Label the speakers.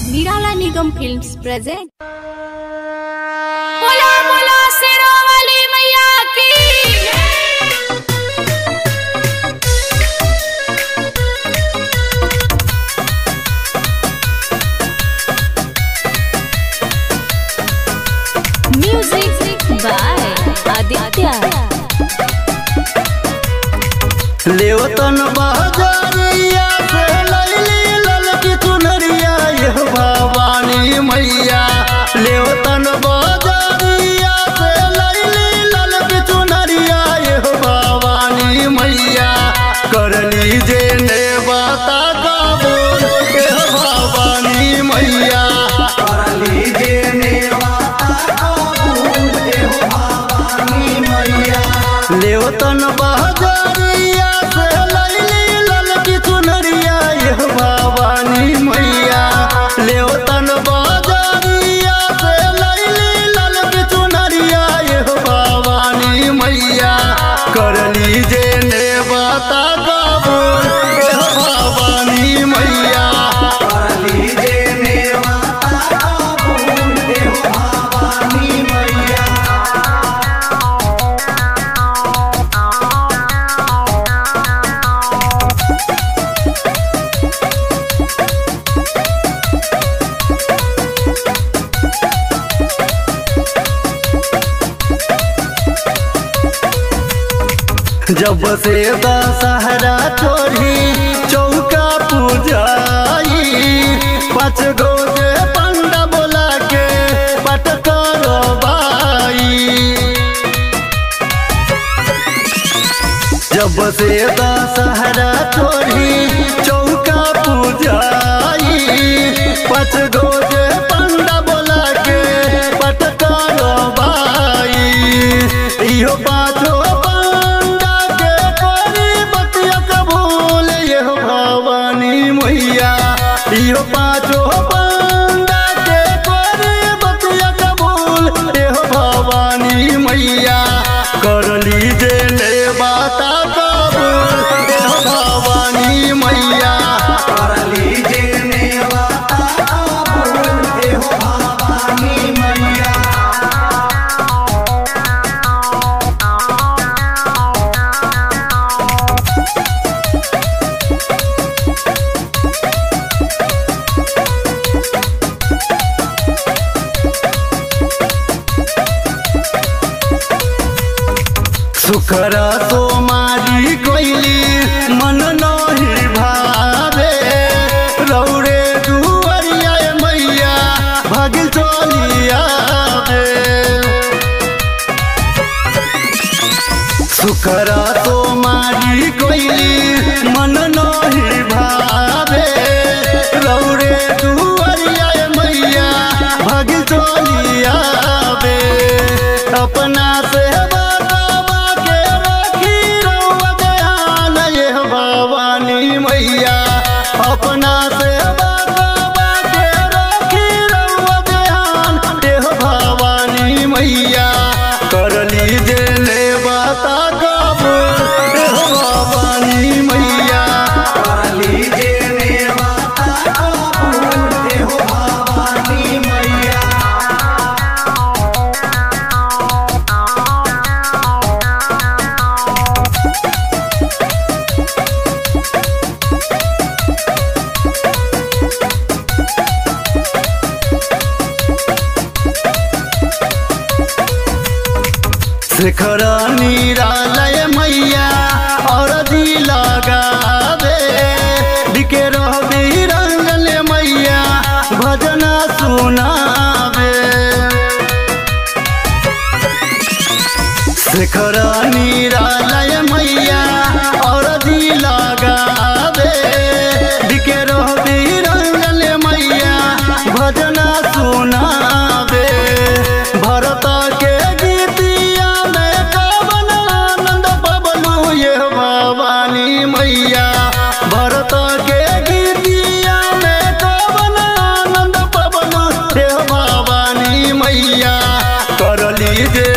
Speaker 1: નિરાલા નિગમ films present
Speaker 2: बोला बोला शेरों वाली मैया की
Speaker 1: મ્યુઝિક બાય આદિત્ય
Speaker 3: लेवतन बहजरिया से लैली ललकी चुनरिया यह भवानी मैया लेवतन बहजरिया से लैली ललकी चुनरिया यह भवानी मैया कर लीजे ने बता कबूल यह भवानी मैया कर लीजे ने बता कबूल यह भवानी मैया लेवतन बहजरिया से लैली ललकी चुनरिया यह भवानी मैया लेवतन बहजरिया से लैली ललकी चुनरिया यह भवानी मैया कर लीजे ने बता कबूल यह भवानी मैया कर लीजे ने बता कबूल यह भवानी मैया जब से दशहरा छोड़ी चौका पूजाई पाँच गो के पंडा बोला के पट करवाई जब से दशहरा छोड़ी चौका पूजाई पाँच गो के पंडा बोला के पट करवाई इहो पाँचो पंडा के करी बतिया कबूल यह भवानी मैया इहो पाँचो पंडा के करी बतिया कबूल यह भवानी मैया कर लीजे ले बाता कबूल यह भवानी मैया कर लीजे ने बाता कबूल यह भवानी मैया सुखरा तो मारी कोइली मन नहीं भावे रौरे दुवरिया मैया भागिल चलिया सुखरा तो मारी कोइली मन नहीं भावे रौरे दुवरिया मैया भागिल चलिया अपना से बतावा के रखी रउआ दयाल यह भवानी मैया अपना से बतावा के रखी रउआ दयाल यह भवानी मैया कर लीजे ले बता कबूल यह भवानी मैया कर लीजे ले बता कबूल यह भवानी मैया शिखर निरालय मैया और दी लगावे दिके रवि रंगल मैया भजन सुनावे शिखर निरालय मैया और दी लगावे दिके रवि रंगल मैया भजन सुनावे भरत के गीतिया में कवन आनंद बबलू ये भवानी मैया भरत के गीतिया में कवन आनंद बबलू ये भवानी मैया कर लीजे